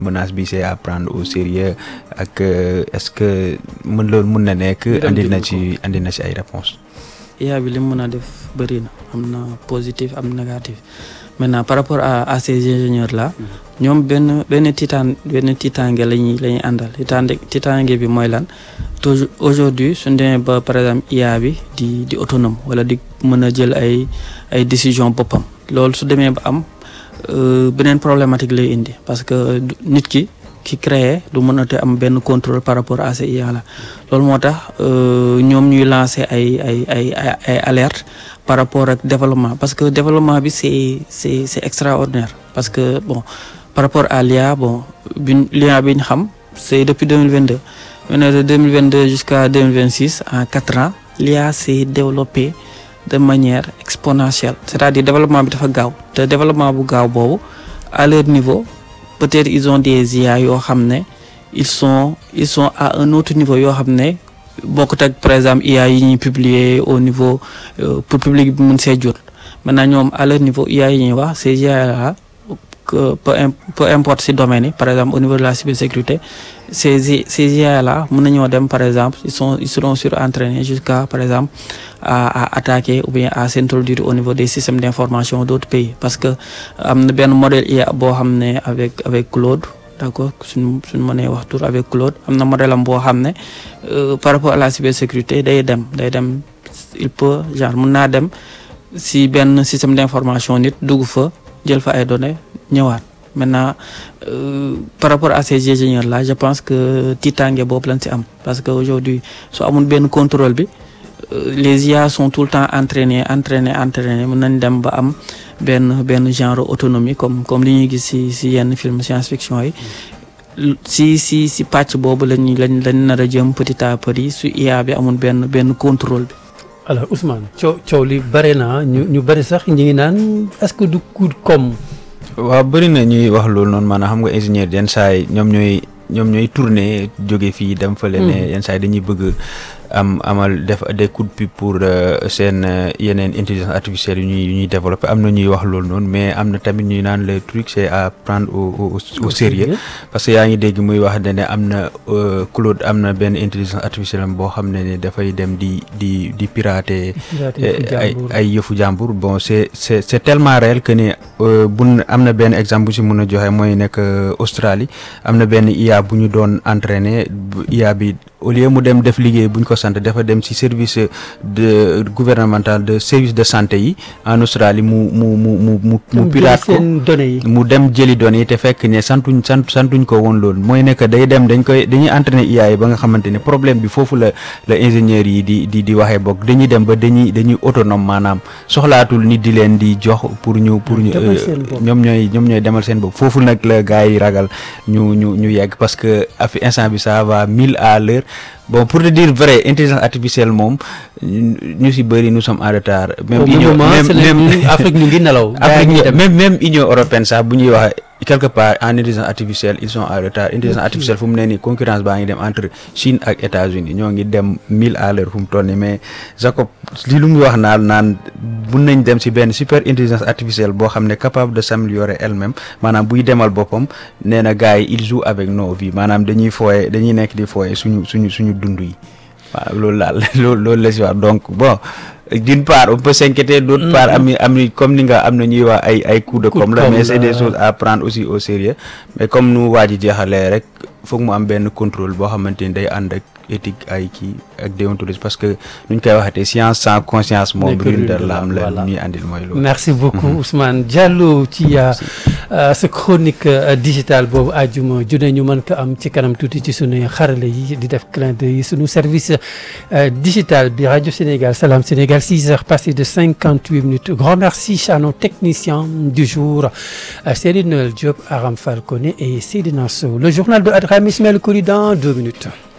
menace bi c'est à prendre au sérieux ak est-ce que mën loolu mun na nekk andi na ci andi na ci ay réponses IA bi li mu mën a def bëri na am na positif am négatif maintenant par rapport à à ces ingénieurs là ñoom benn benn titaan benn tiitaange la ñuy la ñuy àndal tiitaange tiitaange bi mooy lan toujours aujourd'hui suñ demee ba par exemple IA bi di di autonome wala di mën a jël ay ay décision boppam loolu su demee ba am beneen problématique lay indi parce que nit ki ki créé du mën a te am benn contrôle par rapport à ces IA là loolu moo tax ñoom ñuy lancer ay ay ay ay alerte par rapport ak développement parce que développement bi c'est c'est c'est extraordinaire parce que bon par rapport à l'IA bon bi l'IA bi ñu xam c'est depuis 2022 maintenant de 2022 jusqu'à 2026 en quatre ans l'IA s'est développé de manière exponentielle c'est-à-dire développement bi dafa gaaw te développement bu gaaw boobu à leur niveau peut-être ils ont des IA yoo xam ne ils sont ils sont à un autre niveau yoo xam ne bokkut ak par exemple IA yi ñuy publier au niveau pour public bi mun see jot maintenant ñoom à leur niveau IA yi ñuy wax ces IA là que peu peu importe si domaine yi par exemple au niveau de la cybersécurité ces ces IA là mën nañoo dem par exemple ils sont ils seront surentraînés jusqu'à par exemple à à attaquer ou bien à s'introduire au niveau des systèmes d'information d'autres pays parce que am na benn modèle IA boo xam ne avec avec Claude d'accord suñ suñ mënee wax tur avec Claude am na modèle am boo xam ne par rapport à la cybersécurité day dem day dem il peut genre mën naa dem si benn système d'information nit dugg fa jël fa ay données ñëwaat maintenant euh, par rapport à ces ingénieurs là je pense que tiitaange boobu lañ ci am parce que aujourd'hui su amul benn contrôle bi les IA sont tout le temps entraînés entraînés entraînés mën nañ dem ba am benn benn genre autonomie comme comme li ñuy gis ci ci yenn film science-fiction yi si si si pàcc boobu lañuy lañ lañ nar a jëm petit à petit su IA bi amul benn benn contrôle bi alors Ousmane coow coow li bare na ñu ñu bari sax ñu ngi naan est-ce que du coup comme waaw bëri na ñuy wax loolu noonu maanaam xam nga ingénieur yenn saa yi ñoom ñooy ñoom ñooy tourner jóge fii dem fële ne yenn saa yi dañuy bëgg am amal def des coups de pub pour seen yeneen intelligence artificielle yu ñuy yu ñuy développer am na ñuy wax loolu noonu mais am na tamit ñuy naan le truc c'est à prendre au au au sérieux parce que yaa ngi dégg muy wax ne ne am na Claude am na benn intelligence artificielle boo xam ne ne dafay dem di di di pirater ay ay yëfu jàmbur bon c'est c'est c'est tellement réel que ne bun am na benn exemple bu si mën a joxe mooy nekk Australie am na benn IA bu ñu doon entraîner IA bi au lieu mu dem def liggéey bu ñu ko sant dafa dem ci service de gouvernemental de service de santé yi en Australie mu mu mu mu mu mu pirate ko mu dem jëli données yi te fekk ne santuñ sant santuñ ko woon loolu mooy nekk day dem dañ koy dañuy entraîner IA yi ba nga xamante ne problème bi foofu la la ingénieurs yi di di di waxee bokk dañuy dem ba dañuy dañuy autonome maanaam soxlaatul nit di leen di jox pour ñu pour ñu ñoom ñooy ñoom ñooy demal seen bopp foofu nag la gars yi ragal ñu ñu ñu yegg parce que afi instant bi ça va mille à l'heure bon pour te dire vrai intelligence artificielle moom ñu si bëri nous sommes en retard. même union même même Afrique ñu ngi nelaw. Afrique même même union européenne sax bu ñuy wax quelque part en intelligence artificielle ils sont en retard intelligence artificielle fu mu ne nii concurrence baa ngi dem entre Chine ak États-Unis ñoo ngi dem mille à l'heure fu mu toll nii mais Jacob li lu muy wax naan naan mun nañ dem si benn super intelligence artificielle boo xam ne capable de s'améliorer elle-même maanaam buy demal boppam nee na gars yi ils jouent avec nos vies maanaam dañuy fooye dañuy nekk di fooye suñu suñu suñu dund yi waaw loolu daal loolu loolu la si wax donc bon d'une part on peut s'inquiéter d'autre part am am comme ni nga am na ñuy wax ay ay coups de com la mais c'est des choses à prendre aussi au sérieux mais comme nu waa ji jeexalee rek foog mu am benn contrôle boo xamante ni day ànd ak éthique ay kii ak déontologie parce que nuñ koy waxatee science sans conscience moom brûle de l'âme la ñuy andil mooy loolu merci beaucoup Ousmane Diallo ci sa chronique digitale boobu àjjuma ju ne ñu mën ko am ci kanam tuuti ci sunu xarale yi di def clin d'œil sunu service digital bi Radio Sénégal Salam Sénégal 6 heures passées de 58 minutes grand merci à nos techniciens du jour Céline Noël Diop Aram Falcone et Seydina Sow le journal de Adram Ismaël Kouri dans deux minutes